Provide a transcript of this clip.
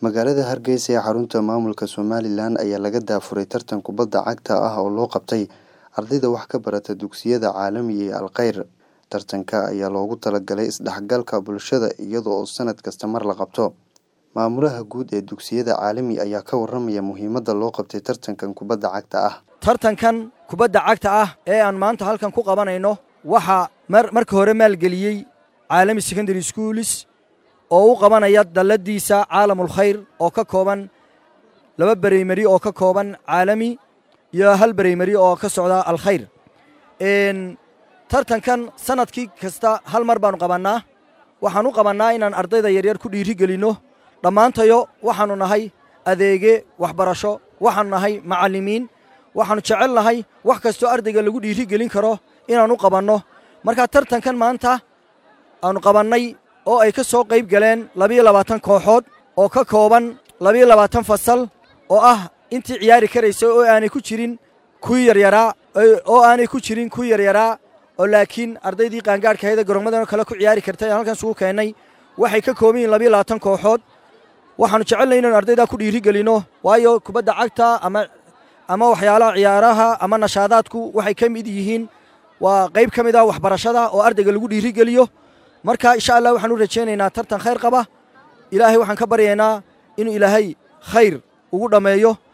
Magaalada Hargeysa ee xarunta maamulka Somalilan ayaa laga daafuray tartan kubadda cagta ah oo loo qabtay ardayda wax ka barata dugsiyada caalamiga ee Al Khayr. Tartanka ayaa loogu talagalay isdhexgalka bulshada iyada oo sanad kasta mar la qabto. Maamulaha guud ee dugsiyada caalami ayaa ka warramaya muhiimadda loo qabtay tartankan kubadda cagta ah. tartankan kubadda cagta ah ee aan maanta halkan ku qabanayno waxaa marka hore maalgeliyey caalami secondary schools oo u qabanaya dalladiisa caalamul khayr oo ka kooban laba bereymari oo ka kooban caalami iyo hal bereymari oo ka socda alkhayr tartankan sanadkii kasta hal mar baanu qabannaa waxaan u qabannaa inaan ardayda yaryar ku dhiiri gelinno dhammaantayo waxaannu nahay adeege waxbarasho waxaannu nahay macallimiin waxaannu jecel nahay wax kastoo ardayga lagu dhiiri gelin karo inaan u qabanno markaa tartankan maanta aanu qabannay oo ay ka soo qayb galeen labiyo labaatan kooxood oo ka kooban labiyo labaatan fasal oo ah intii ciyaari karaysay oo aanay ku jirin kuwii yaryaraa oo aanay ku jirin kuwii yaryaraa oo laakiin ardaydii qaangaadhkahayda garoommadano kale ku ciyaari kartay aan halkan isugu keennay waxay ka kooban yihin labiyo labaatan kooxood waxaannu jecelnay inaynu ardaydaa ku dhiiri gelinno waayo kubadda cagta ama ama waxyaalaha ciyaaraha ama nashaadaadku waxay ka mid yihiin waa qayb ka mid ah waxbarashada oo ardayga lagu dhiiri geliyo marka insha allah waxaan u rajaynaynaa tartan khayr qaba ilaahay waxaan ka baryaynaa inuu ilaahay khayr ugu dhammeeyo